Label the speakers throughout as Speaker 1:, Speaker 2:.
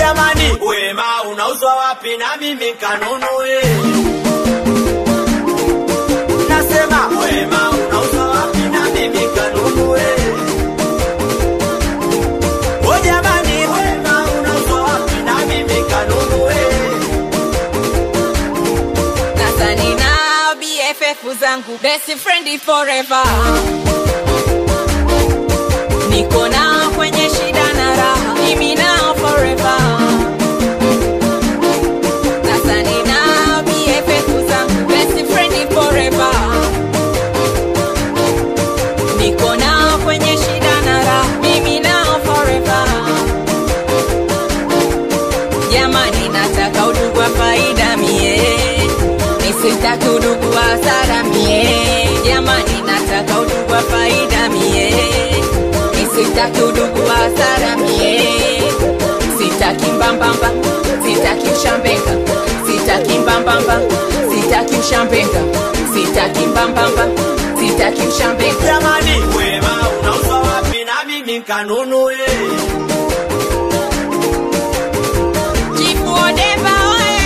Speaker 1: jamani wema unauzwa wapi na mimi kanunue nasema wema unauzwa wapi na mimi kanunue o jamani wema unauzwa wapi na mimi kanunue
Speaker 2: Sasa nina BFF zangu best friend forever, niko nao kwenye shida na raha, mimi nao forever. Sasa nina BFF zangu best friend forever, niko nao kwenye shida na raha, mimi nao forever. Jamani, nataka udugu wa faida mie, nisitaki udugu wa hasara mie. Jamani, nataka udugu wa faida mie, nisitaki udugu wa hasara mie. Sitaki mbambamba, sitaki ushambeka, sitaki mbambamba, sitaki ushambeka, sitaki mbambamba, sitaki ushambeka.
Speaker 1: jamani wema unauzwa wapi na mimi kanunue
Speaker 2: Chifu Odemba oe!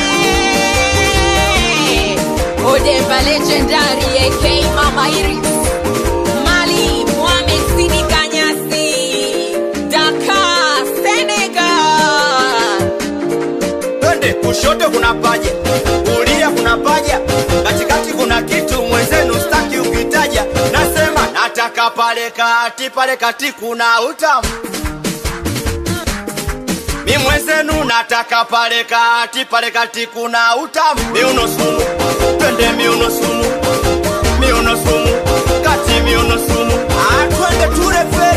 Speaker 2: Odemba legendary AK Mama Iris Mali Mohamed Sidi Kanyasi Dakar Senegal
Speaker 1: twende kushoto kuna paja kulia kuna paja katikati kuna kitu mwenzenu staki ukitaja nasema nataka pale kati pale kati kuna utamu mi mwenzenu nataka pale kati pale kati kuna utamu miuno sumu twende miuno sumu miuno sumu kati miuno sumu Ah, twende tulefe